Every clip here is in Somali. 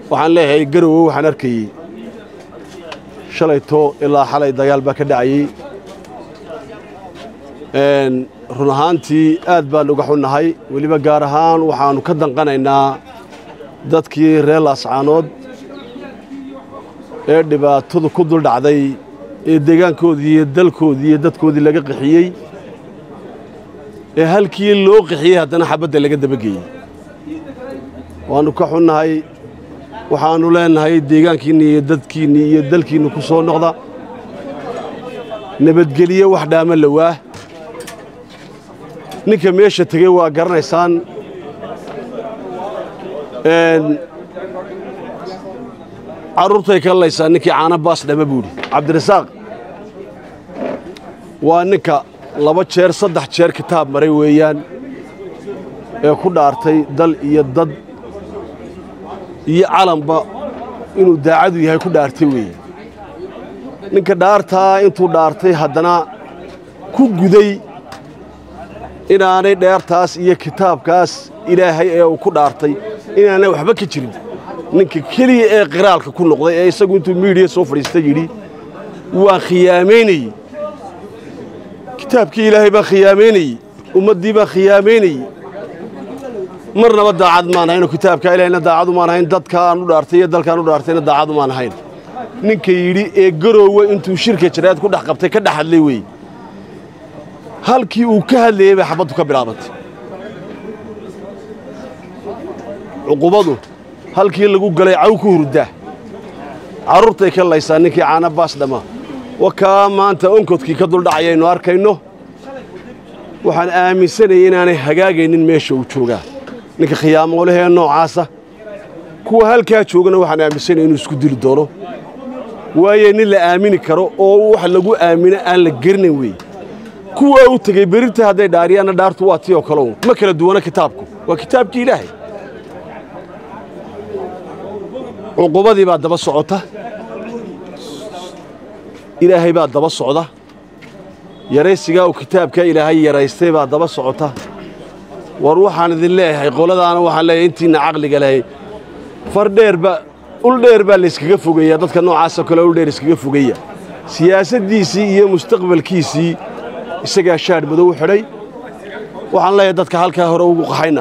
waxaan leeyahay garowe waxaan arkayey shalayto ilaa xalay dagaal baa ka dhacayey run ahaantii aad baan uga xunnahay weliba gaar ahaan waxaannu ka danqanaynaa dadkii reer laascaanood ee dhibaatadu ku dul dhacday ee deegaankoodii iyo dalkoodii iyo dadkoodii laga qixiyey ee halkii loo qixiyey haddana xabadda laga dabageeyey waannu ka xunnahay waxaannu leennahay deegaankiinni iyo dadkiinni iyo dalkiinni ku soo noqda nabadgeliye wax dhaama lawaah ninka meesha tegey waa garanaysaan carruurtay ka laysaa ninkii caana baas dhama buudhi cabdirasaaq waa ninka laba jeer saddex jeer kitaab maray weeyaan ee ku dhaartay dal iyo dad iyo calanba inuu daacadu yahay ku dhaartay weeye ninka dhaartaa intuu dhaartay haddana ku guday inaanay dheertaas iyo kitaabkaas ilaahay ee uu ku dhaartay inaanay waxba ka jirin ninka keliya ee qiraalka ku noqday ee isagu intuu miidiya soo fadhiista yidhi waan khiyaamaynayey kitaabkii ilaahay baan khiyaamaynayey ummaddii baan khiyaamaynayey marnaba daacad maan haynoo kitaabkaa ilahayna daacadu maan hayn dadka aan u dhaartay iyo dalkaan u dhaartayna daacadu maan hayn ninka yidhi ee garoowe intuu shirka jaraad ku dhex qabtay ka dhex hadlay weeye halkii uu ka hadlayey bay xabaddu ka bilaabantay cuqubadu halkii lagu galay caw ku hurdaa carruurtay ka laysaa ninkii caana baas dhammaa wakaa maanta onkodkii ka duldhacayaynu arkayno waxaan aaminsanayay inaanay hagaagaynin meesha uu joogaa ninka khiyaamoolahee noocaasa kuwa halkaa joogana waxaan aaminsanaya inuu isku dili doono waayo nin la aamini karo oo wax lagu aamino aan la gerinayn weeye kuwa u tegey berinta hadday dhaariyaanna dhaartu waa tii oo kale un ma kala duwana kitaabku waa kitaabkii ilaahay cuqubadii baa daba socota ilaahay baa daba socda yaraysigaa uu kitaabkaa ilaahay yaraystay baa daba socota war waxaan idin leeyahay qoladaana waxaan leeyahay intiinna caqliga lehay far dheerba ul dheer baa layskaga fogeeya dadka noocaasoo kale ul dheer iskaga fogeeya siyaasaddiisii iyo mustaqbalkiisii isagaa shaadh madow xidhay waxaan leeyahay dadka halkaa hore ugu qaxayna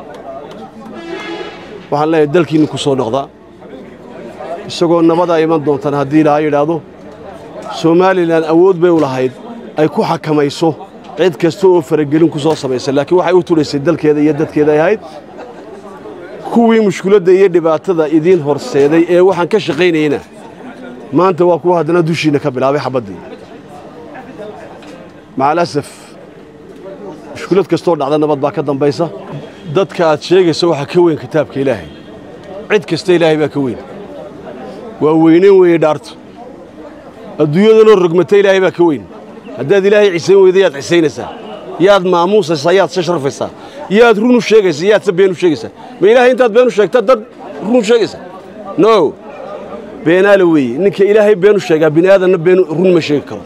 waxaan leeyahay dalkiinni ku soo noqdaa isagoo nabadaa iman doontaan haddii ilaaha yidhaahdo somalilan awood bay u lahayd ay ku xakamayso cid kasta oo faragelin ku soo samaysa laakiin waxay u tudhaysay dalkeeda iyo dadkeeda ay ahayd kuwii mushkiladda iyo dhibaatada idiin horseeday ee waxaan ka shaqaynayna maanta waa kuwa haddana dushiinna ka bilaabay xabaddii macalasaf mushkilad kastoo dhacda nabad baa ka dambaysa dadka aad sheegaysa waxaa ka weyn kitaabka ilaahay cid kasta ilaahay baa ka weyn waa weynayn weeye dhaartu adduunyadanoo rogmata ilaahay baa ka weyn haddaad ilaahay cisayn weyda yaad cisaynaysaa yaad maamuusaysaa yaad se sharfaysaa yaad run u sheegaysaa yaad se been u sheegaysaa ma ilaahay intaad been u sheegta dad run u sheegaysaa no beenaale weeye ninka ilaahay been u sheegaa bini aadanna been run ma sheegi karo